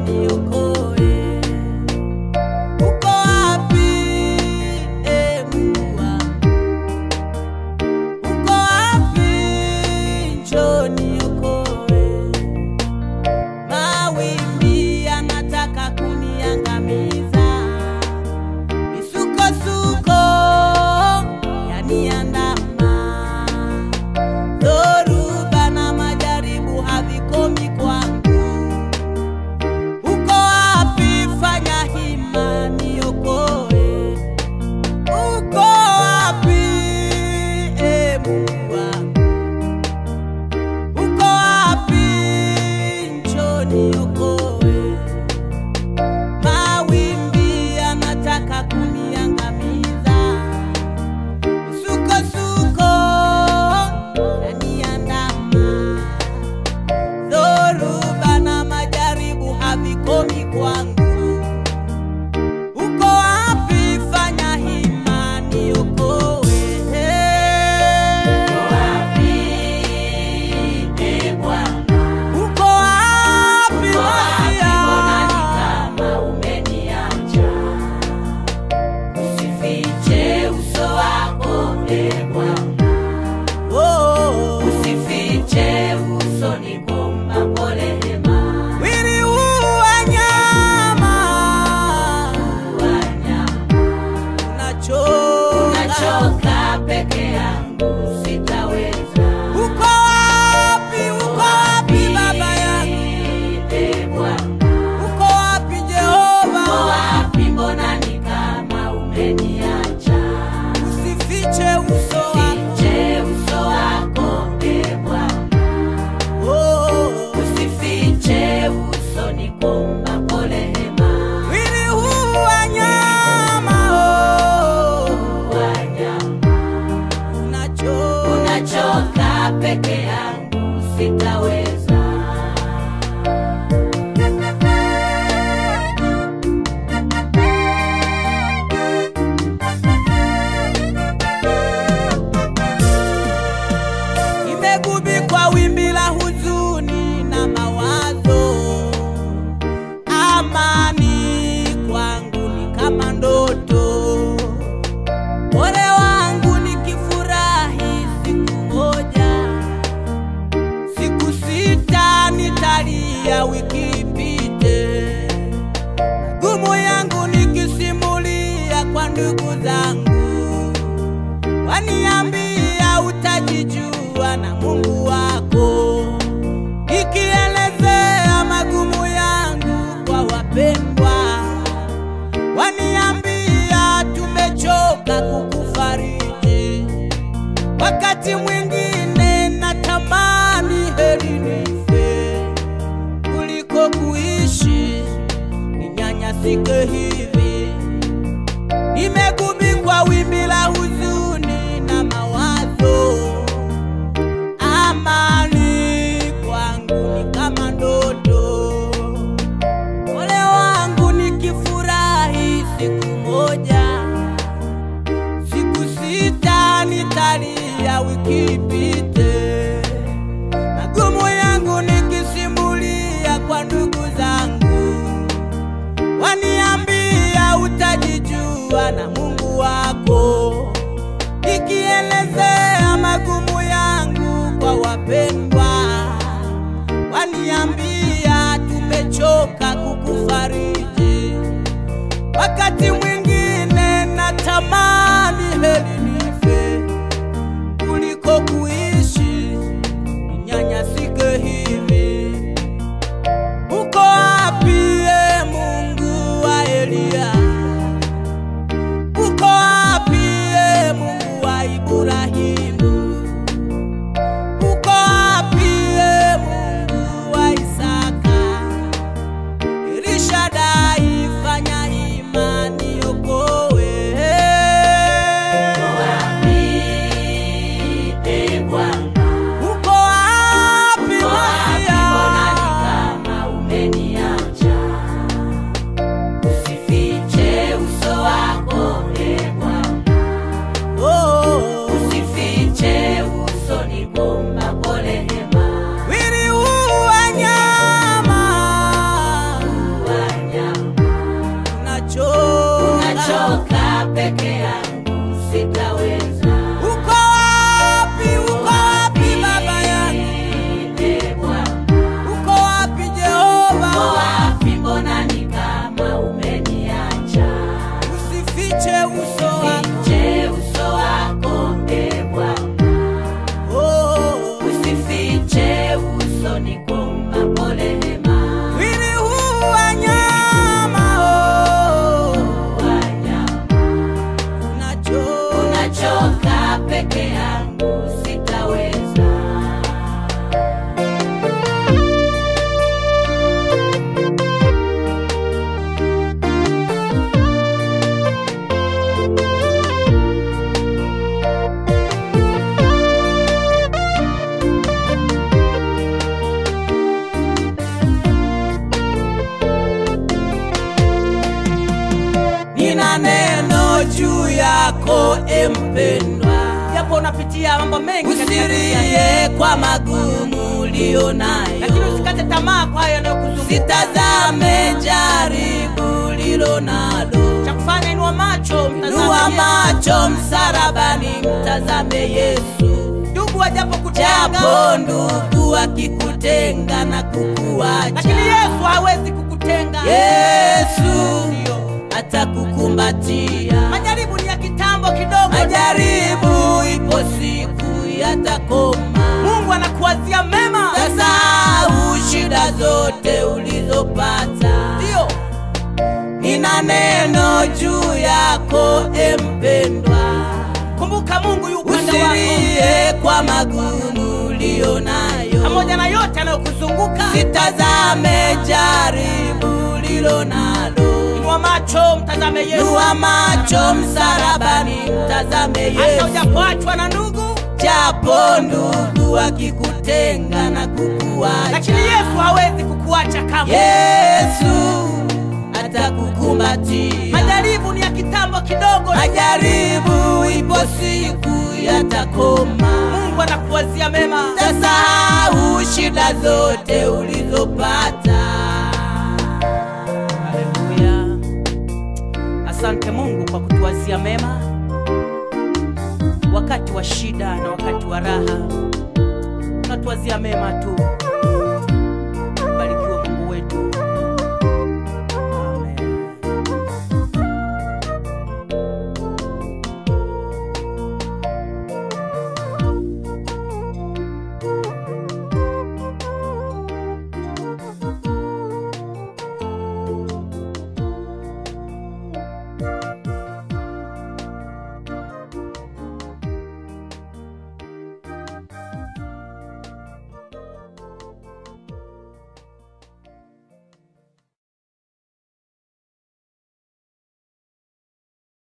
niokoe. Uko wapi, e Mungu wangu? Uko wapi? Njoo niokoe. Mawimbi yanataka kuniangamiza, misukosuko yaniandama, dhoruba na majaribu havikomi kwangu. Uko wapi? Fanya hima niokoe. Uko wapi, e Mungu wangu? Uko wapi? Njoo niokoe. Mawimbi yanataka kuniangamiza, misukosuko yaniandama, dhoruba na majaribu havikomi kwangu. Uko wapi? Fanya hima niokoe. Uko wapi Masia? Oh, mwili huu wa nyama unachoka. Nachoka peke yangu sitaweza. Uko wapi? Uko wapi baba yangu? Ee Bwana, Uko wapi uko Jehova? wapi? Mbona ni kama umeniacha? Usifiche uso wako. Fiche uso wako, Ee Bwana, Oh, usifiche uso, nikuomba rehema. mwili huu wa nyama oh, Wanyama, unachoka. unachoka peke yangu sitaweza. Nimegubikwa wimbi la huzuni na mawazo, amani kwangu ni kama ndoto. Ole wangu nikifurahi siku moja, siku sita nitalia wiki ipite, magumu yangu nikisimulia kwa ndugu zangu waniambia utajijua na Mungu wako, ikielezea magumu yangu kwa wapendwa, waniambia tumechoka kukufariji. Wakati mwingine natamani heri nife kuliko kuishi ninyanyasike hivi nimegubikwa wimbi la huzuni na mawazo, amani kwangu ni kama ndoto. Ole wangu nikifurahi siku moja, siku sita nitalia wiki ipite, magumu yangu nikisimulia kwa ndugu zangu waniambia utajijua na Mungu wako, ikielezea magumu yangu kwa wapendwa, waniambia tumechoka kukufariji. Wakati mwingine natamani heri nife kuliko kuishi ninyanyasike hivi. Uko wapi e Mungu wa Eliya? Uko wapi e Mungu wa Ibrahimu? Uko wapi e Mungu wa Isaka? Elishadai, fanya imani juu yako empendwa, japo unapitia mambo mengi katika dunia hii. usirie kwa magumu ulio nayo, lakini usikate tamaa kwa hayo yanayokuzunguka. sitazame jaribu lilo nalo, Cha kufanya inua macho, mtazame nua Yesu. macho msarabani, mtazame Yesu. Ndugu wajapo kutenga, Japo ndugu akikutenga na kukuacha, lakini Yesu hawezi kukutenga. Yesu Ndio. atakukumbatia. Majaribu ni ya kitambo kidogo. Majaribu ipo siku yatakoma, Mungu anakuwazia mema. sasahau shida zote ulizopata. Ndio. Nina neno juu yako empendwa, Kumbuka Mungu yu upande wako. usilie kwa magumu ulio nayo, Pamoja na yote yanayokuzunguka. sitazame jaribu lilo nalo. Inua macho, mtazame Yesu. Nua macho msarabani, mtazame Hata Yesu. ujapoachwa na ndugu, Japo ndugu akikutenga na kukuacha, lakini Yesu hawezi kukuacha kamwe. Yesu atakukumbatia. Majaribu ni ya kitambo kidogo. Majaribu ipo siku yatakoma, Mungu anakuwazia mema. tasahau shida zote ulizopata. Haleluya. Asante Mungu kwa kutuwazia mema wakati wa shida na wakati wa raha. Unatuwazia mema tu.